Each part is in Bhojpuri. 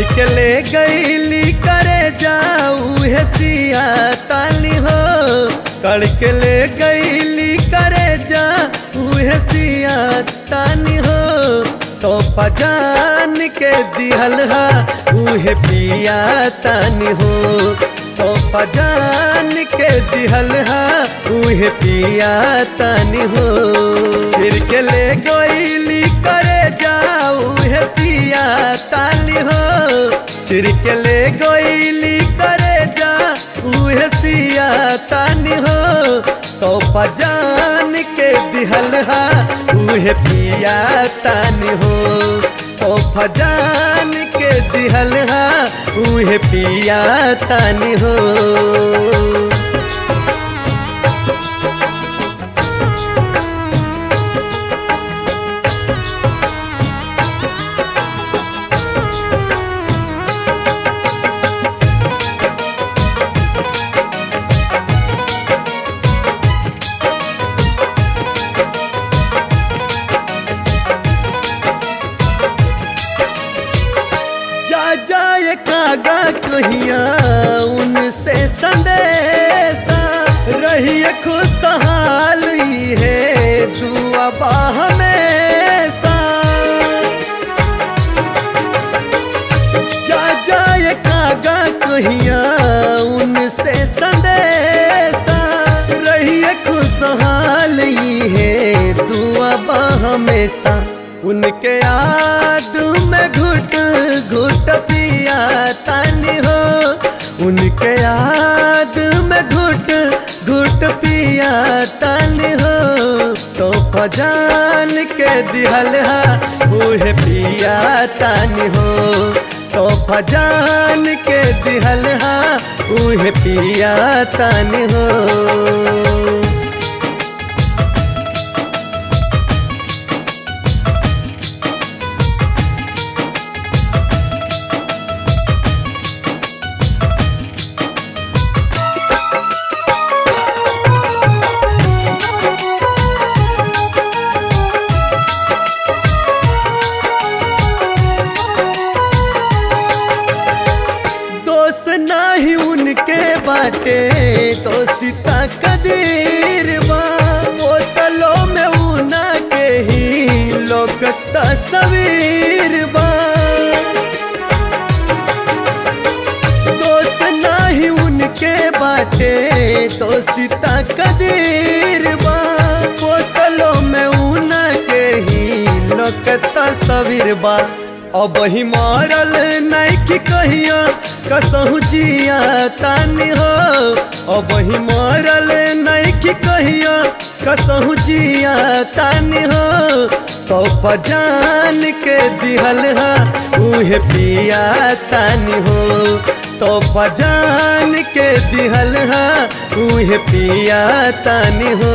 के ले गईली करे जाऊ हे सिया ताली हो कड़ के ले गईली करे जाऊ हे सिया तानी हो तो पजान के दिहल हा उहे पिया तानी हो तो पजान के दिहल हा उहे पिया तानी हो फिर के ले गईली करे जाऊ हे सिया ताली हो चिर के ले गईली करे जा उहे सिया तानी हो तो पजान के दिहल हा उहे पिया तानी हो तो फजान के दिहल हा उहे पिया तानी हो जा जाए कागा कहिया उनसे संदेशा रहिए खुशहाल ही है दुआ बा हमेशा जा जाए कागा कहिया उनसे संदेशा रहिए खुशहाल ही है दुआ बा हमेशा उनके याद में घुट घुट पिया तानी हो उनके याद में घुट घुट पिया तानी हो तो फजान के दिहल हा उहे पिया तानी हो तो फजान के दिहल हा उहे पिया तानी हो दोस्त नाही उनके बाटे दोस्ता कदीर बा बोतलों में उना के ही लोग तस्वीर बा दोस्त नाही उनके बाटे दोस्ता कदीर बा बोतलों में उना के ही लोग तस्वीर बा अब ही मारल नहीं कहिया कसहु जिया तानी हो अब ही मारल नहीं कहिया कसहु जिया तानी हो तो पजान के दिहल हा उहे पिया तानी हो तो पजान के दिहल हा उहे पिया तानी हो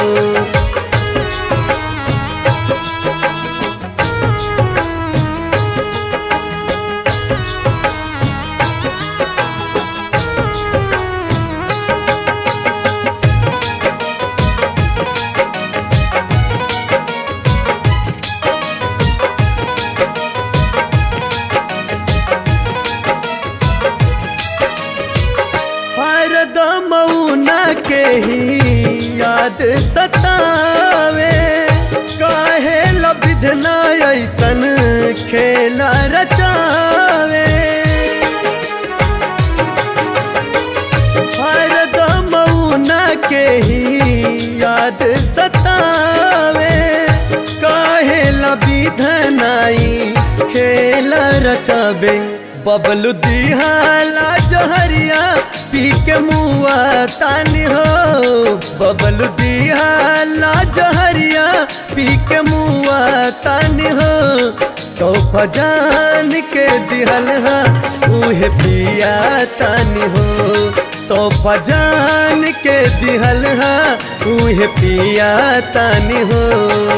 हरदम उना के ही याद सतावे काहे लबिधना ऐसन खेला रचावे हरदम उना के ही याद सतावे काहे लबिधनाई खेला रचावे बबलू दिहाला जहरिया पी के मुआ तानी हो बबलू दिहाला जहरिया पी के मुआ तानी हो तो फजान के दिहल हा उहे पिया तानी हो तो फजान के दिहल हा उहे पिया तानी हो